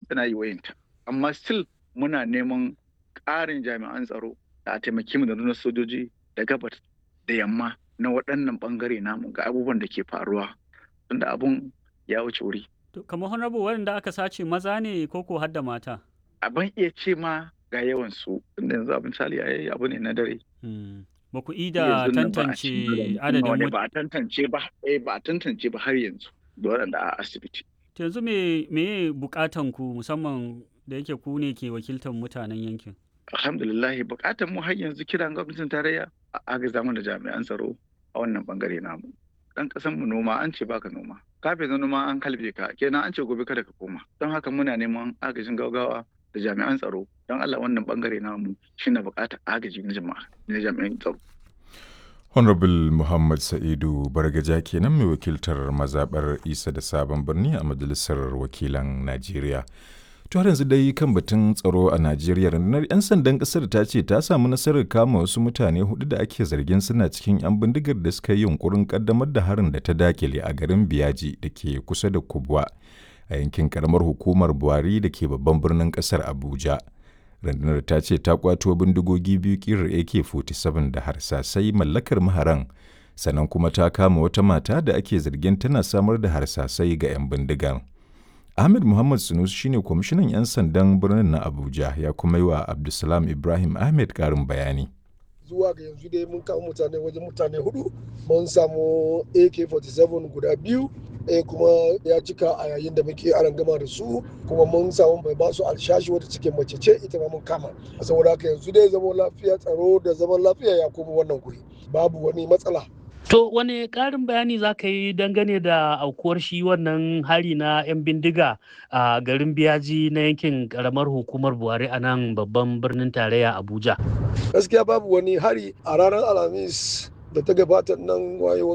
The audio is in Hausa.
tana yi wayanta amma still muna neman ƙarin jami'an tsaro da a taimaki mu da nuna sojoji da gabas da yamma na waɗannan ɓangare namu ga abubuwan da ke faruwa tunda abun ya wuce wuri. kamar honorable waɗanda aka sace maza ne ko ko har da mata Abin iya ce ma ga yawan su tunda yanzu abin misali yayi abu ne na dare. ba ku ida tantance adadin ba a tantance ba eh ba a tantance ba har yanzu da waɗanda a asibiti. yanzu me me bukatan ku musamman da yake ku ne ke wakiltar mutanen yankin alhamdulillah bukatan mu har yanzu kiran gwamnatin tarayya a agaza da jami'an tsaro a wannan bangare namu dan kasan mu noma an ce baka noma kafin na noma an kalbe ka kenan an ce gobe kada ka koma don haka muna neman agajin gaugawa da jami'an tsaro don Allah wannan bangare namu shine bukatar agaji na jama'a na jami'an tsaro Honorable Muhammad Sa'idu Bargaja kenan mai wakiltar mazaɓar Isa da Sabon Birni a Majalisar Wakilan Najeriya. To har yanzu dai kan batun tsaro a Najeriya rundunar 'yan sandan ƙasar ta ce ta samu nasarar kama wasu mutane hudu da ake zargin suna cikin 'yan bindigar da suka yi yunkurin ƙaddamar da harin da ta dakile a garin Biyaji da ke kusa da Kubwa a yankin karamar hukumar Buhari da ke babban birnin ƙasar Abuja. rundunar ta ce ta kwato bindigogi biyu kirar ak-47 da harsasai mallakar maharan sannan kuma ta kama wata mata da ake zargin tana samar da harsasai ga 'yan bindigar ahmed muhammad sunusu shine kwamishinan 'yan sandan birnin na abuja ya kuma yi wa abdulsalam ibrahim ahmed karin bayani zuwa ga yanzu dai mun kama mutane wajen mutane hudu mun samu ak-47 guda biyu ɗaya kuma ya cika a yayin da muke aran gama da su kuma mun samu mai ba su alshashi wata cikin mace ce ita ma mun kama saboda haka yanzu dai zaman lafiya tsaro da zaman lafiya ya koma wannan guri babu wani matsala To wani ƙarin bayani za ka yi dangane da aukuwar shi wannan hari na 'yan bindiga a garin biyaji na yankin ƙaramar hukumar Buhari a nan babban birnin tarayya Abuja. Gaskiya babu wani hari a ranar Alhamis da ta gabata nan wayewan